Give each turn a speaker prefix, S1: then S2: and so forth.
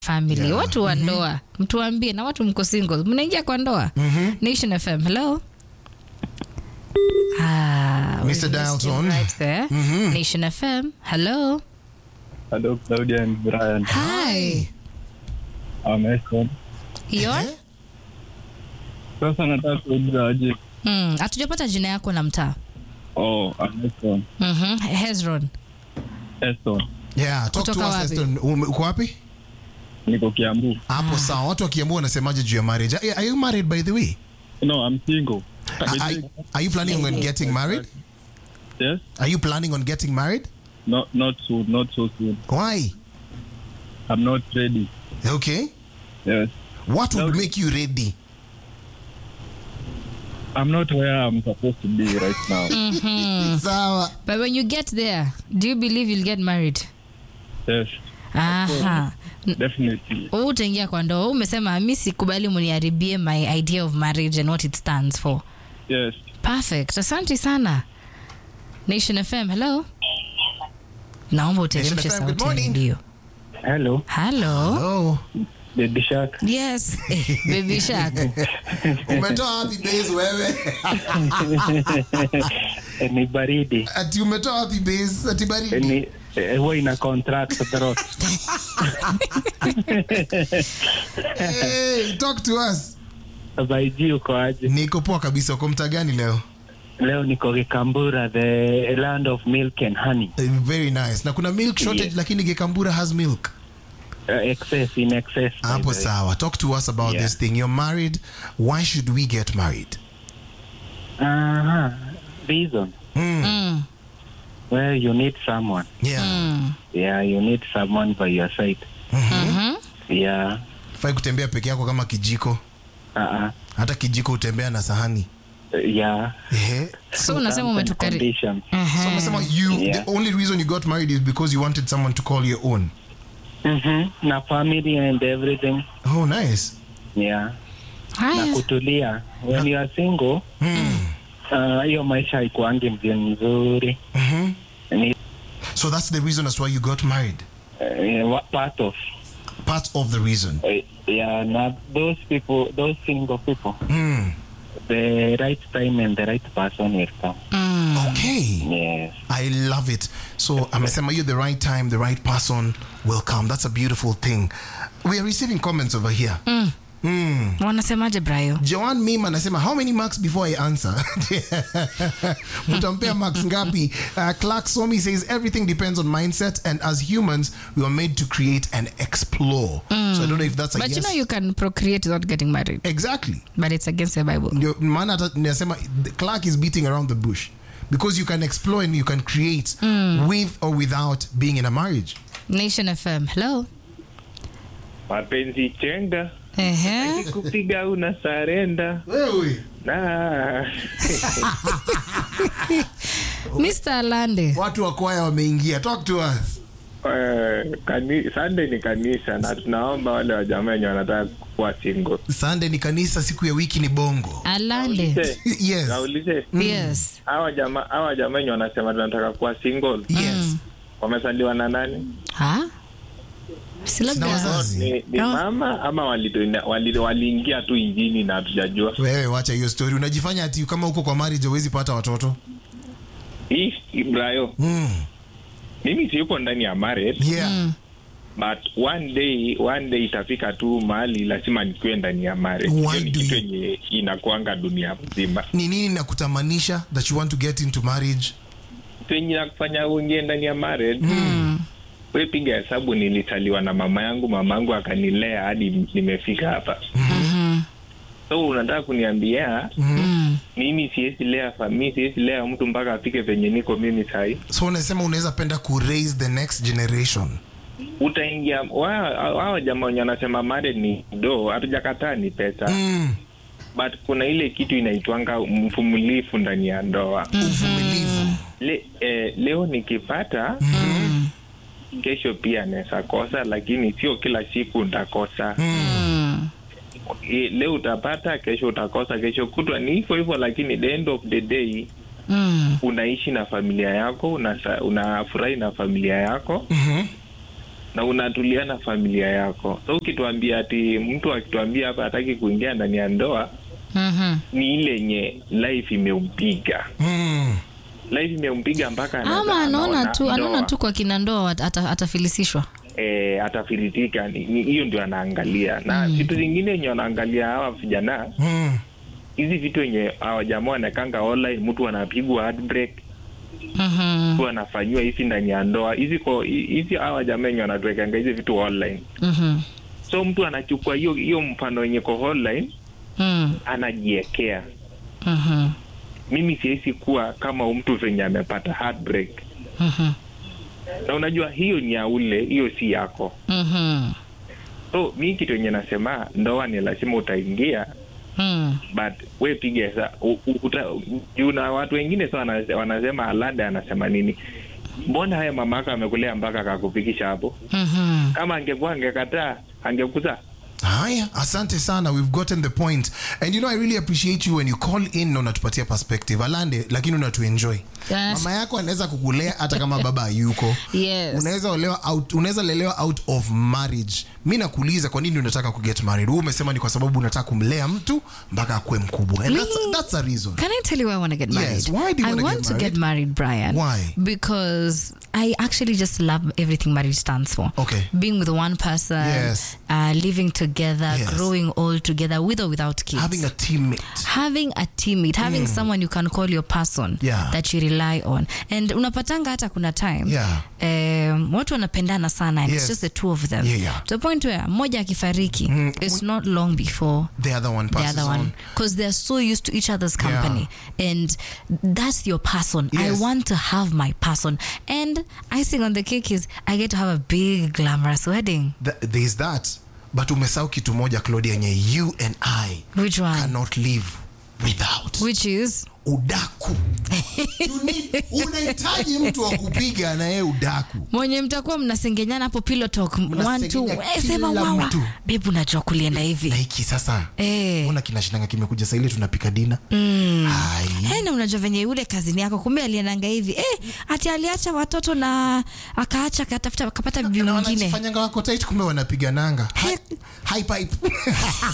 S1: family
S2: Yeah.
S1: watu wa ndoa mtuambie na watu mko single mnaingia kwa ndoa nation fm hello Ah, we
S2: Mr.
S1: missed
S2: Dialton.
S1: him right there. Nation FM. Hello.
S3: Hello, Claudia and Brian.
S1: Hi.
S3: I'm Eston.
S1: Ion?
S3: Sasa nataka kuuliza aje.
S1: Mm, hatujapata jina yako na mtaa.
S3: Oh, I'm Eston.
S1: Mhm. Hezron.
S3: Eston.
S2: Yeah, talk to
S1: Kutoka
S2: us,
S1: wapi?
S2: Eston. Ume- Uko wapi?
S3: Niko Kiambu.
S2: Hapo sawa. Watu wa Kiambu wanasemaje juu ya marriage? Are are you married by the way?
S3: No, I'm single.
S2: Are, are, are you planning on getting married?
S3: Yes?
S2: Are you planning on getting married?
S3: Not not soon, not so soon.
S2: Why?
S3: I'm not ready.
S2: Okay.
S3: Yes.
S2: What would
S3: No.
S2: make you ready?
S3: I'm not where I'm supposed to be right now.
S2: Sawa.
S1: But when you get there, do you believe you'll get married?
S3: Yes.
S1: Aha.
S3: Definitely.
S1: Wewe utaingia kwa ndoa. Wewe Umesema mi sikubali muniharibie my idea of marriage and what it stands for.
S3: Yes.
S1: Perfect. Asante sana. Nation FM. Hello. Naomba uteremshe
S2: Nation FM, good
S1: sauti ya
S2: morning.
S1: redio.
S3: Hello,
S1: Hello.
S2: Oh.
S3: Baby Shark.
S1: Yes. Eh, baby shark.
S2: Umetoa wapi base wewe?
S3: Ni baridi.
S2: Ati umetoa wapi base? Ati baridi.
S3: Ni huwa ina contract throat.
S2: Hey, talk to us.
S3: Baiji uko aje?
S2: Niko poa kabisa. Uko mtaa gani leo?
S3: Leo niko Kikambura, the land of milk and honey.
S2: Eh, Very nice. Na kuna milk shortage
S3: Yeah.
S2: lakini Gekambura has milk.
S3: Uh, excess in excess. by
S2: Hapo
S3: the way.
S2: sawa. Talk to us about
S3: Yeah.
S2: this thing. You're married. Why should we get married?
S3: Uh-huh. Reason.
S2: Mm.
S1: Mm.
S3: Well, you need someone.
S2: Yeah.
S1: Mm.
S3: Yeah, you need someone by your side.
S1: Mhm.
S3: Yeah.
S2: Fai kutembea peke yako kama kijiko.
S3: Uh-uh.
S2: Hata kijiko utembea na sahani.
S3: Uh, yeah.
S2: Ehe.
S1: So unasema
S3: Terms and
S1: umetukari.
S3: conditions.
S2: So umesema you
S3: Yeah.
S2: the only reason you got married is because you wanted someone to call your own.
S3: Mhm. Na family and everything.
S2: Oh, nice.
S3: Yeah. Na
S1: Haya.
S3: kutulia. When you are single,
S2: Mm.
S3: uh, hiyo maisha haikuangi mzuri mzuri.
S2: Mhm.
S3: Ni
S2: So that's the reason as why you got married.
S3: uh, wa- part of
S2: Part of the reason.
S3: uh, yeah, na those people, those single people,
S2: Mm.
S3: the right time and the right person will come.
S1: Mm.
S2: Okay.
S3: Yes.
S2: I love it. So amesema you the right time, the right person will come. That's a beautiful thing. We are receiving comments over here.
S1: Mm.
S2: Mm.
S1: Wanasemaje Brayo?
S2: Joan Mim anasema how many marks before I answer? Mtampea marks ngapi? Uh, Clark Somi says everything depends on mindset and as humans we were made to create and explore. So I don't know if that's a
S1: But
S2: yes.
S1: you know you can procreate without getting married.
S2: exactly.
S1: But it's against the Bible.
S2: Ndio maana hata nasema Clark is beating around the bush because you can explore and you can create with or without being in a marriage.
S1: Nation FM. Hello.
S4: mapenzi chenga
S1: Ehe.
S4: kupiga una sarenda
S2: Wewe
S4: na
S1: Mr. Lande.
S2: watu wa kwaya wameingia. Talk to us.
S4: eh, kani, Sunday ni kanisa na tunaomba wale wajamaa wenye wanataka kuwa single
S2: Sunday ni kanisa, siku ya wiki ni bongo.
S1: Alande.
S4: Naulize-
S2: Yes.
S4: naulize
S1: Yes.
S4: hawa jamaa hawa jamaa wenye wanasema tunataka kuwa single
S2: Yes.
S4: wamesaliwa na nani
S1: Ha? Si
S2: Sina
S1: labda.
S2: wazazi.
S4: ni, ni
S1: No.
S4: mama ama waliingia wali, waliingia tu injini na hatujajua
S2: Wewe wacha hiyo story. Unajifanya ati kama uko kwa marriage huwezi pata watoto.
S4: hii Ibrayo
S2: Mm.
S4: mimi siyuko ndani ya marriage
S2: Yeah.
S1: Mm.
S4: but one day one day itafika tu mahali lazima nikuwe ndani ya marriage
S2: Why
S4: Hiyo ni
S2: do
S4: kitu
S2: you-
S4: yenye inakuanga dunia mzima
S2: Ni nini nakutamanisha that you want to get into marriage?
S4: kitu yenye nakufanya uingie ndani ya marriage we piga hesabu nilitaliwa na mama yangu mama yangu akanilea hadi nimefika hapa
S1: Mhm.
S4: so unataka kuniambia
S1: Mm.
S4: mimi siwezi lea fa- mi siwezi lea mtu mpaka afike venye niko mimi sahii
S2: So unasema unaweza penda ku raise the next generation.
S4: utaingia wa- hao jamaa wenye wanasema marriage ni do hatujakataa ni pesa
S2: Mm.
S4: but kuna ile kitu inaitwanga mvumilifu ndani ya ndoa
S2: Uvumilivu.
S4: Le, eh, leo nikipata
S1: Mm.
S4: kesho pia naweza kosa lakini sio kila siku ntakosa
S1: Mm.
S4: e, leo utapata kesho utakosa kesho kutwa ni hivyo hivyo lakini the end of the day
S1: Mm.
S4: unaishi na familia yako unasa- unafurahi na familia yako
S2: Mhm.
S4: na unatulia na familia yako so ukituambia ati mtu akituambia hapa hataki kuingia ndani ya ndoa
S1: Mhm.
S4: ni ile yenye life imeupiga
S2: Mm.
S4: life imempiga mpaka anaweza-
S1: ama anaona
S4: anaona
S1: tu anaona
S4: ndoa,
S1: tu kwa kina ndoa ata- atafilisishwa
S4: eh, atafiritika Ni- ni- hiyo ndio anaangalia na vitu zingine yenye wanaangalia hawa vijana
S2: Mm.
S4: hizi vitu yenye hawa jamaa wanakanga online mtu anapigwa heartbreak
S1: Mhm.
S4: mtu anafanyiwa hizi ndani ya ndoa hizi ko hizi hawa jamaa wenye wanatuwekanga hizi vitu online
S1: Mhm.
S4: so mtu anachukua hiyo hiyo mfano wenye ko online
S1: Mm.
S4: anajiekea
S1: Mhm.
S4: mimi siwezi kuwa kama mtu venye amepata heartbreak
S1: Mhm.
S4: na unajua hiyo ni ya ule hiyo si yako
S1: Mhm.
S4: so mi kitu yenye nasema ndoa ni lazima utaingia
S1: Mm.
S4: but we piga sa u- u- uta- juu na watu wengine sa wana- wanasema alada anasema nini mbona haya mama yako amekulea mpaka akakufikisha hapo
S1: Mhm.
S4: kama angekuwa angekataa angekuza
S2: haya asante sana we've gotten the point and you know i really appreciate you when you call in na unatupatia perspective alande lakini unatuenjoy
S1: Yes.
S2: mama yako anaweza kukulea hata kama baba hayuko
S1: Yes.
S2: unaweza olewa out, unaweza lelewa out of marriage mi nakuuliza kwa nini unataka kuget married huu umesema ni kwa sababu unataka kumlea mtu mpaka akuwe mkubwa and that's,
S1: Me-
S2: that's a reason
S1: Can I tell you why I want to get
S2: Yes,
S1: married?
S2: why do you
S1: I
S2: wanna
S1: want
S2: get
S1: to
S2: married?
S1: get married, Brian.
S2: Why?
S1: Because I actually just love everything marriage stands for.
S2: Okay.
S1: Being with one person,
S2: Yes.
S1: uh, living together,
S2: Yes.
S1: growing old together, with or without kids.
S2: having a teammate
S1: having a teammate having someone you can call your person
S2: Yeah.
S1: that you rely on and unapatanga hata kuna time
S2: Yeah.
S1: um, watu wanapendana sana and
S2: Yes.
S1: it's just the two of them
S2: Yeah, yeah.
S1: to the point where mmoja akifariki it's not long before
S2: the other one
S1: the
S2: passes
S1: other one
S2: on
S1: because they're so used to each other's company and that's your person i
S2: Yes.
S1: want to have my person and icing on the cake is i get to have a big glamorous wedding
S2: Th- there's that but umesahau kitu moja claudia yenye you and i
S1: which one
S2: cannot live without
S1: which is
S2: udaku You need- unahitaji mtu wa kupiga na yeye udaku
S1: mwenye mtakuwa mnasengenyana hapo pillow talk one two
S2: Mnasengenya
S1: eh, sema
S2: kila
S1: wawa
S2: mtu.
S1: bebu unajua kulienda
S2: na
S1: hivi
S2: hiki sasa
S1: Eh.
S2: ona kinashindanga kimekuja saile tunapika dina Hai.
S1: Hey, na unajua venye yule kazini yako kumbe aliendanga hivi eh, ati aliacha watoto na akaacha akatafuta akapata bibi
S2: na
S1: mwingine
S2: wanajifanyanga wako tight kumbe wanapigananga Hi- high pipe